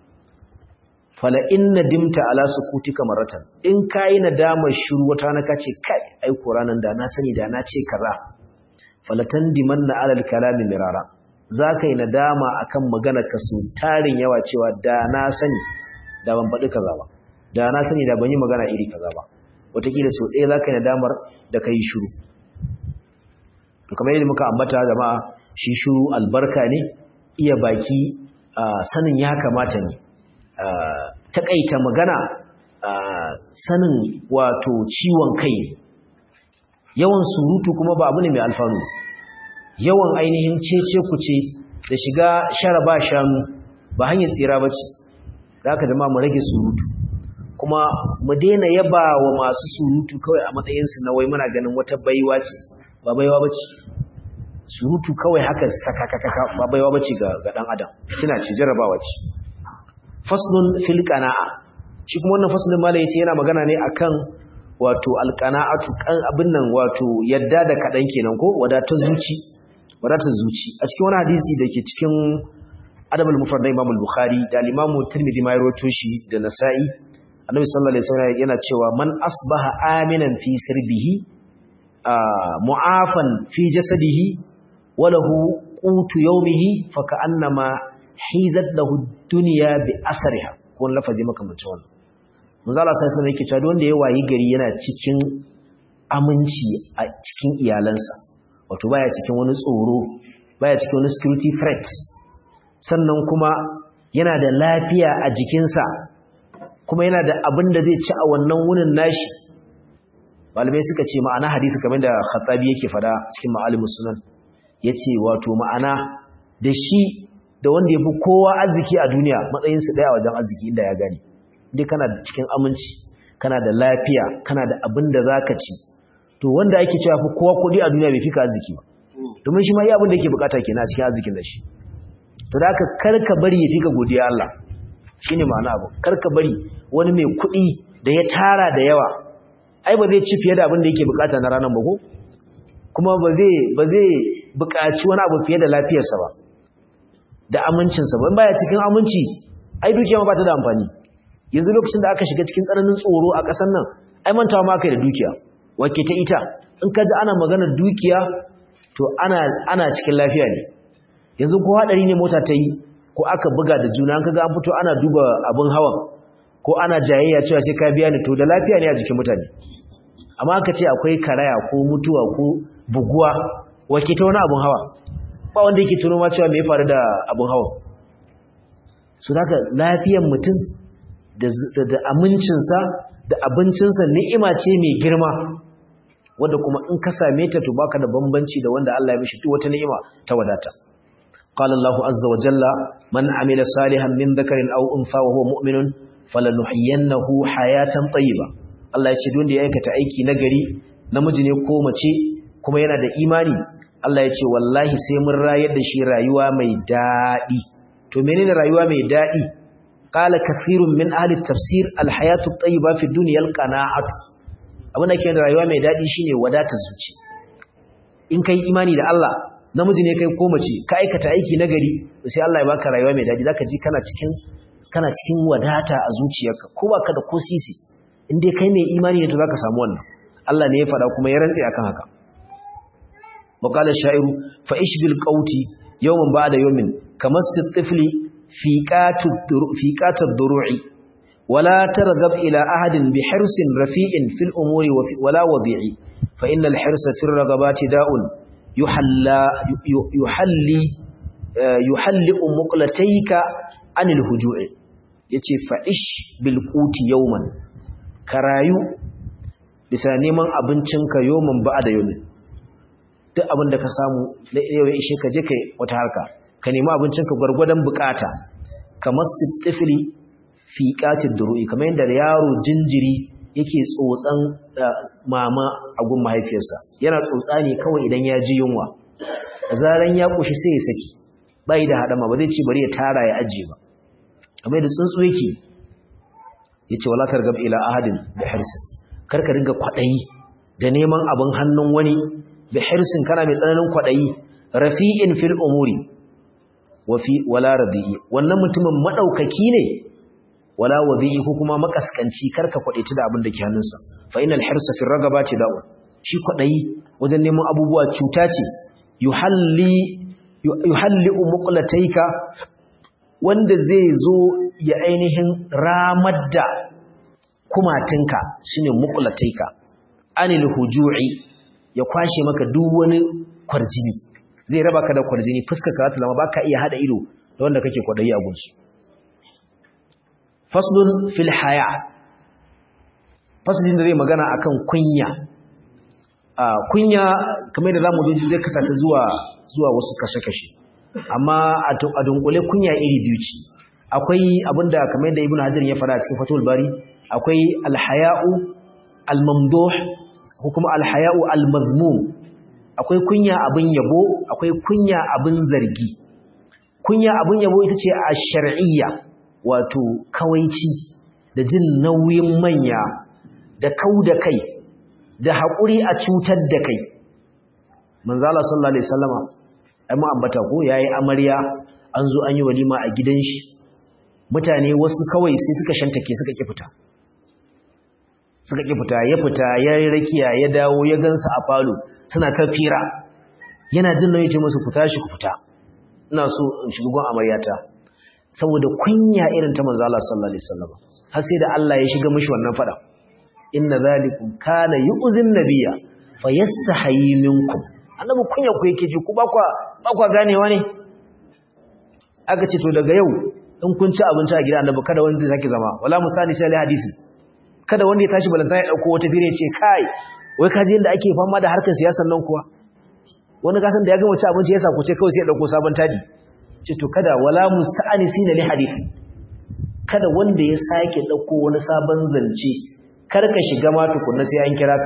S1: fala inna dimta ala sukutika maratan in kai nadamar shiru wata na kace kai ai qur'anin da na sani da na ce kaza falatan dimanna ala al-kalami mirara za ka yi nadama a kan ka su tarin yawa cewa da na sani da ban faɗi kaza ba da na sani da ban yi magana iri kaza ba wataƙila sau ɗaya za ka yi nadamar da ka yi shuru to kamar yadda muka ambata jama'a shi shuru albarka ne iya baki sanin ya kamata ne taƙaita magana sanin wato ciwon kai yawan surutu kuma ba abu ne mai alfanu yawan ainihin cece kuce da shiga shara ba shanu ba hanyar tsira ba ce za ka jama mu rage surutu kuma mu daina yaba wa masu surutu kawai a matsayinsu na wai muna ganin wata baiwa ce ba baiwa ba ce surutu kawai haka sakakakaka ba baiwa ba ce ga ɗan adam kina ce jarabawa ce faslun fil qana'a shi kuma wannan faslun malai yace yana magana ne akan wato alqana'atu kan abin nan wato yadda da kadan kenan ko wadatar zuci wadatar zuci a cikin wani hadisi da ke cikin adabul mufrad da Imam al-Bukhari da Imam Tirmidhi ma rawaito shi da Nasa'i Annabi sallallahu alaihi wasallam yana cewa man asbaha aminan fi sirbihi mu'afan fi jasadihi wa lahu qutu yawmihi fa ka'annama hizat lahu dunya bi asriha ko lafazi makamancin wannan manzo Allah sallallahu alaihi wasallam yake cewa wanda ya wayi gari yana cikin aminci a cikin iyalansa wato baya cikin wani tsoro baya cikin wani security threat sannan kuma yana da lafiya a jikinsa kuma yana da abin da zai ci a wannan wunin nashi malamai suka ce ma'ana hadisi kamar da khattabi yake fada cikin ma'alimus sunan yace wato ma'ana da shi da wanda ya fi kowa arziki a duniya matsayinsu ɗaya wajen arziki inda ya gani dai kana da cikin aminci kana da lafiya kana da abin da za ka ci to wanda ake cewa fi kowa kuɗi a duniya bai fi ka arziki ba domin shi ma yi abin da yake bukata ke na cikin arzikin da shi to da aka karka bari ya fi ka godiya Allah shi ne ma'ana abu karka bari wani mai kuɗi da ya tara da yawa ai ba zai ci fiye da abin da yake bukata na ranar ba ko kuma ba zai ba zai buƙaci wani abu fiye da lafiyarsa ba da amincinsa ba baya cikin aminci ai dukiya ma ba ta da amfani yanzu lokacin da aka shiga cikin tsananin tsoro a ƙasar nan ai mantawa ma kai da dukiya wake ta ita in ka ji ana maganar dukiya to ana ana cikin lafiya ne yanzu ko hadari ne mota ta yi ko aka buga da juna kaga an fito ana duba abin hawan ko ana jayayya cewa sai ka biya ni to da lafiya ne a jikin mutane amma aka ce akwai karaya ko mutuwa ko buguwa wake ta wani abin hawa ba wanda yake tuno ma cewa me ya faru da abin hawa su haka lafiyar mutum da amincinsa da abincinsa ni'ima ce mai girma wadda kuma in ka same ta to baka da bambanci da wanda Allah ya mishi duk wata ni'ima ta wadata qala Allahu azza wa jalla man amila salihan min dhakarin aw untha wa huwa mu'minun falanuhyiyannahu hayatan tayyiba Allah ya ce duk wanda ya aikata aiki nagari namiji ne ko mace kuma yana da imani Allah ya ce wallahi sai mun rayar da shi rayuwa mai daɗi to menene rayuwa mai daɗi qala kathirun min ahli tafsir alhayatu at-tayyiba fi dunya alqana'atu abin da ke da rayuwa mai daɗi shine wadatar zuci in kai imani da Allah namiji ne kai ko mace ka aikata aiki nagari sai Allah ya baka rayuwa mai daɗi zaka ji kana cikin kana cikin wadata a zuciyarka ko baka da ko sisi in dai kai mai imani ne to zaka samu wannan Allah ne ya faɗa kuma ya rantse akan haka وقال الشاعر فإش بالقوت يوما بعد يوم كمس الطفل فيقات فيقات الضروع ولا ترغب إلى أحد بحرص رفيع في الأمور ولا وضيع فإن الحرص في الرغبات داء يحلى يحلي يحلق مقلتيك عن الهجوع yace fa'ish bil quti yawman karayu bisa neman abincinka yawman ba'da yawmin duk abin da ka samu na yau ya ishe ka je kai wata harka ka nemi abincinka gwargwadon bukata kamar sitifili fi qatil duru'i kamar yadda yaro jinjiri yake tsotsan mama a gun mahaifiyarsa yana tsotsa ne kawai idan ya ji yunwa da zaran ya kushi sai ya saki bai da hadama ba zai ci bari ya tara ya ajiye ba kamar da tsuntsu yake yace wala targab ila ahadin bi hirsin karka ringa kwadayi da neman abin hannun wani bi hirsin kana mai tsananin kwadayi rafi'in fil umuri wa fi wala radi'i wannan mutumin madaukaki ne wala wadi'i ko kuma makaskanci karka kwadaita da abin da ke hannunsa fa innal hirsa fi ragabati da'u shi kwadayi wajen neman abubuwa cuta ce yuhalli yuhalli muqlataika wanda zai zo ya ainihin ramar da kumatinka shine muqlataika anil huju'i ya kwashe maka duk wani kwarjini zai raba ka da kwarjini fuskar ka ta zama baka iya hada ido da wanda kake kwadayi a gunsu faslun fil haya faslin da zai magana akan kunya a kunya kamar da zamu ji zai kasata zuwa zuwa wasu kashe-kashe amma a dunkule kunya iri biyu ce akwai abinda kamar da ibnu hajar ya fara cikin fatul bari akwai alhaya'u almamduh ko kuma alhaya'u almazmum akwai kunya abin yabo akwai kunya abin zargi kunya abin yabo ita ce a shar'iyya wato kawaici da jin nauyin manya da kau da kai da haƙuri a cutar da kai manzala sallallahu alaihi wasallama ai mu ambata ko yayi amarya an zo an yi walima a gidan shi mutane wasu kawai sai suka shantake suka ki fita suka ki fita ya fita ya rakiya ya dawo ya gansa a falo suna ta fira yana jin nauyi ce musu ku tashi ku fita ina so in shiga gon amaryata saboda kunya irin ta manzo Allah sallallahu alaihi wasallam har sai da Allah ya shiga mishi wannan fada inna zalikum kana yu'zin nabiyya fayastahi minkum annabi kunya ku yake ji ku ba kwa ba kwa ganewa ne aka ce to daga yau in kun ci abinci a gida annabi kada wanda zaki zama wala musani sai hadisi kada wanda ya tashi balanta ya dauko wata fire ce kai wai ka ji yanda ake fama da harkar siyasar nan kuwa wani kasan da ya gama ci abinci ya sa ku ce kawai sai ya dauko sabon tadi ce to kada wala musta'anisina li hadisi kada wanda ya sake dauko wani sabon zance kar ka shiga ma tukunna sai an kira ka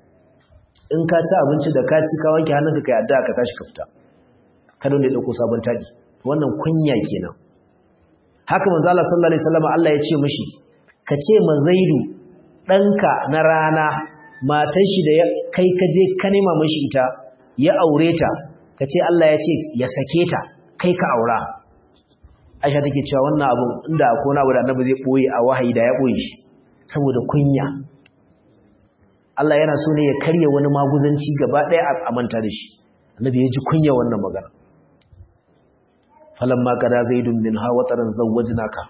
S1: in ka ci abinci da ka ci ka wanke hannunka kai addu'a ka tashi ka fita kada wanda ya dauko sabon tadi wannan kunya kenan haka manzo Allah sallallahu alaihi wasallam Allah ya ce mishi ka ce ma Zaidu danka na rana matan shi da kai ka je ka nema mishi ita ya aure ta ka ce Allah ya ce ya sake ta kai ka aura Aisha take cewa wannan abu inda akwai wani abu da Annabi zai boye a wahayi da ya boye shi saboda kunya Allah yana so ne ya karya wani maguzanci gaba ɗaya a manta da shi Annabi ya ji kunya wannan magana falamma kada zaidun min ha wataran zawwajnaka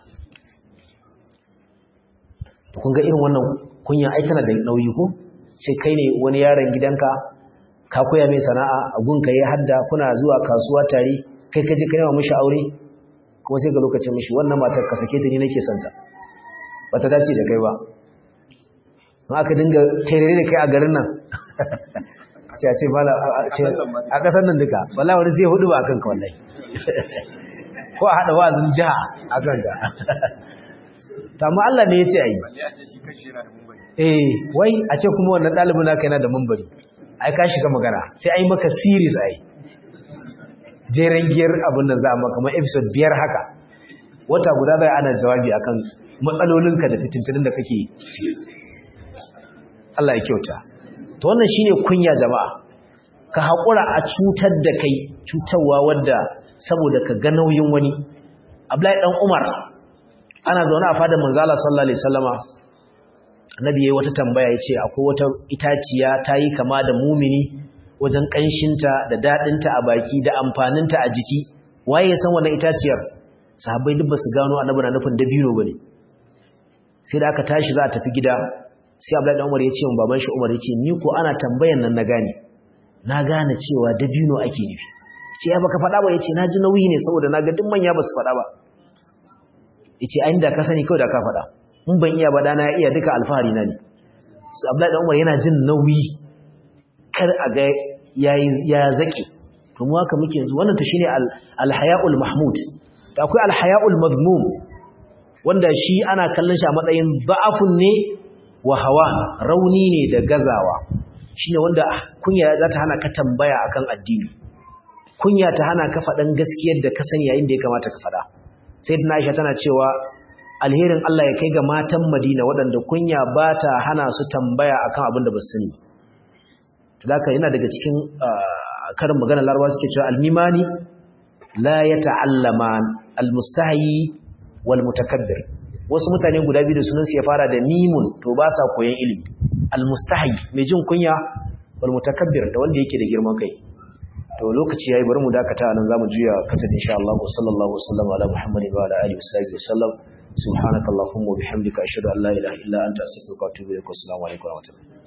S1: kun ga irin wannan kunya ai tana da nauyi ko sai kai ne wani yaron gidanka ka koya mai sana'a a gunka ya hadda kuna zuwa kasuwa tare kai kaje kai ma mishi aure kuma sai ga lokacin mishi wannan matar ka sake ta ni nake son ta bata dace da kai ba in aka dinga terere da kai a garin nan sai a ce bala a kasar nan duka wallahi wani sai hudu ba akan ka wallahi ko a haɗa wa'azin jiha a kanka ta amma Allah ne ya ce a yi eh wai a ce kuma wannan ɗalibin naka yana da mambari ai ka shiga magana sai ai maka series ai jeren giyar abin nan za a maka kamar episode biyar haka wata guda zai ana jawabi akan matsalolinka da fitintunin da kake Allah ya kyauta to wannan shine kunya jama'a ka haƙura a cutar da kai cutarwa wadda saboda ka ga nauyin wani Abdullahi dan Umar ana zaune a fadar manzala sallallahu alaihi wasallama annabi yayi wata tambaya yace akwai wata itaciya tayi kama da mumini wajen kanshinta da dadinta a baki da amfaninta a jiki waye ya san wannan itaciyar sahabbai duk basu gano annabi na nufin dabino bane sai da aka tashi za a tafi gida sai Abdullahi dan Umar yace wa baban shi Umar yace ni ko ana tambayan nan na gane na gane cewa dabino ake nufi ce ya baka faɗa ba ya ce na ji nauyi ne saboda na ga duk manya ba su faɗa ba ya ce ayin da ka sani kawai da ka faɗa in ban iya ba na ya iya duka alfahari na ne su abdullahi umar yana jin nauyi kar a ga ya zaƙe to mu haka muke yanzu wannan to shine alhaya'ul mahmud da akwai alhaya'ul mazmum wanda shi ana kallon shi a matsayin ba'afun ne wa hawa rauni ne da gazawa shine wanda kunya za ta hana ka tambaya akan addini kunya ta hana ka faɗan gaskiyar da ka sani yayin da ya kamata ka faɗa sayyidina Aisha tana cewa alherin Allah ya kai ga matan Madina waɗanda kunya ba ta hana su tambaya akan abin da ba su sani haka yana daga cikin karin magana Larabawa suke cewa almimani la yata'allaman almustahi wal mutakabbir wasu mutane guda biyu da sunan su ya fara da mimun to ba sa koyon ilimi almustahi mai jin kunya wal mutakabbir da wanda yake da girman kai to lokaci yayi bari mu dakata nan zamu juya kasance insha Allah sallallahu alaihi wasallam ala muhammadin wa ala alihi wasallam subhanakallahumma wa bihamdika ashhadu an la ilaha illa anta astaghfiruka wa atubu ilaik assalamu alaikum wa rahmatullahi